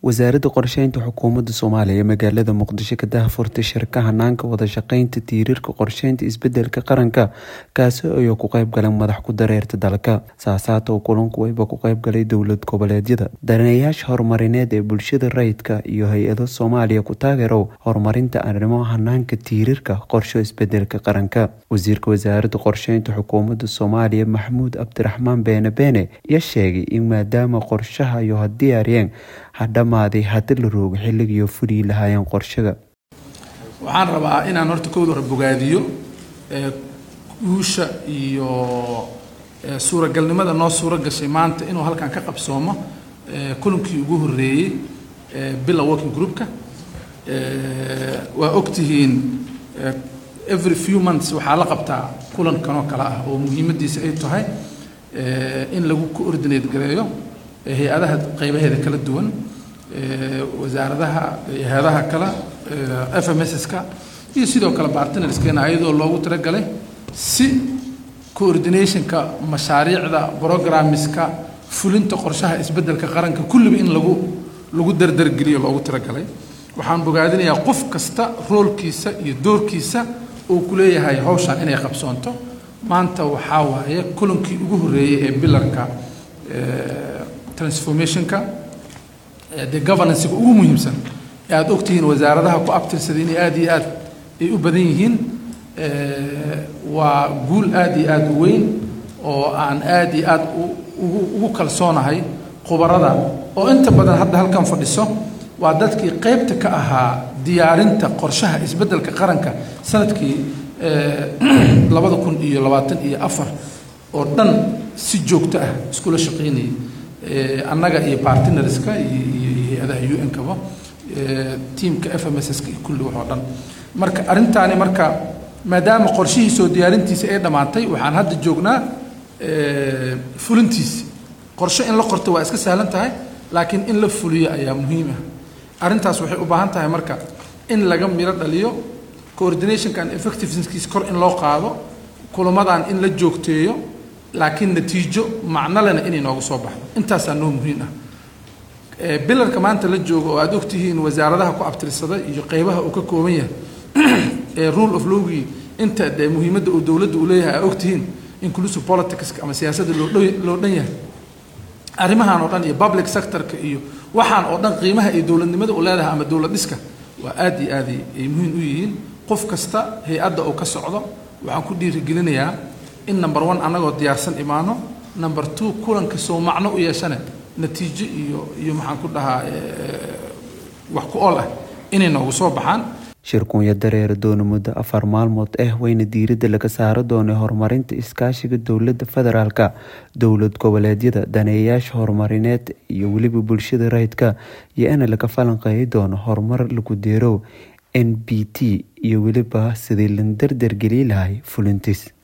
wasaaradda qorsheynta xukuumadda soomaaliya ee magaalada muqdisho ka daahfurtay shirka hanaanka wada shaqeynta tiirarka qorsheynta isbedelka qaranka kaasi oo ku qeyb galeen madax ku dareerta dalka saasaata oo kulanku wayba ku qeyb galay dowlad goboleedyada daneeyaasha horumarineed ee bulshada rayidka iyo hay-ado soomaaliya ku taageerow horumarinta arrimo hanaanka tiirarka qorsho isbedelka qaranka wasiirka wasaaradda qorsheynta xukuumadda soomaaliya maxamuud cabdiraxmaan beene beene ayaa sheegay in maadaama qorshaha iyo hadiyaariyeen hadhamaaday haddi la roogo xilligiiyo fulii lahaayeen qorshaga waxaan rabaa inaan horta kowda hore bogaadiyo guusha iyo suuragalnimada noo suuro gashay maanta inuu halkan ka qabsoomo kulankii ugu horeeyey bila working groupka waa ogtihiin every few months waxaa la qabtaa kulan kanoo kale ah oo muhiimadiisa ay tahay in lagu coordinate gareeyo hay-adaha qaybaheeda kala duwan wasaaradaha hay-adaha kale f m s-ka iyo sidoo kale bartnerskena ayadoo loogu talagalay si coordinationka mashaariicda programmeska fulinta qorshaha isbedelka qaranka kulliba in lagu lagu dardargeliyo loogu talagalay waxaan bogaadinayaa qof kasta roolkiisa iyo doorkiisa uu ku leeyahay hawshan inay qabsoonto maanta waxaa waaye kulankii ugu horreeyey ee bilarka transformationka dee governancega ugu muhiimsan ee aada ogtihiin wasaaradaha ku abtirsaday inay aada iyo aad ay u badan yihiin waa guul aada iyo aada u weyn oo aan aada iyo aada ugu ugu kalsoonahay khubarada oo inta badan hadda halkan fadhiso waa dadkii qeybta ka ahaa diyaarinta qorshaha isbeddelka qaranka sanadkii labada kun iyo labaatan iyo afar oo dhan si joogto ah iskula shaqaynayay annaga iyo bartnerska iyo hay-adaha u n kaba tiamka f m s-ka iyo kulli wax oo dhan marka arrintaani marka maadaama qorshihii soo diyaarintiisa ay dhammaatay waxaan hadda joognaa fulintiisi qorshe in la qorto waa iska sahlan tahay laakiin in la fuliyo ayaa muhiim ah arrintaas waxay u baahan tahay marka in laga miro dhaliyo coordinationkan effectivenskiis kor in loo qaado kulamadan in la joogteeyo laakiin natiijo macnolena inay nooga soo baxdo intaasaa noo muhiim ah bilarka maanta la joogo oo aada ogtihiin wasaaradaha ku abtirsada iyo qeybaha uu ka kooban yahay ee rule of lowgii inta dee muhiimadda uu dowladda uu leeyahay aa ogtihiin inclusive politicska ama siyaasadda loo loo dhan yahay arrimahan oo dhan iyo public sectorka iyo waxaan oo dhan qiimaha iyo dowladnimada u leedahay ama dowlad dhiska waa aada iyo aad ay muhiim u yihiin qof kasta hay-adda uu ka socdo waxaan ku dhiirigelinayaa in number one annagoo diyaarsan imaano number two kulanka soo macno u yeeshane natiijo iyo iyo maxaan ku dhahaa wax ku ool ah inay noogu soo baxaan shirkunya dareera doona muddo afar maalmood ah wayna diiradda laga saaro doonay horumarinta iskaashiga dowladda federaalka dowlad goboleedyada daneeyayaasha horumarineed iyo weliba bulshada rayidka iyo ina laga falanqeeyi doono horumar lagu deerow n b t iyo weliba sidii la dardargeli lahay fulintiis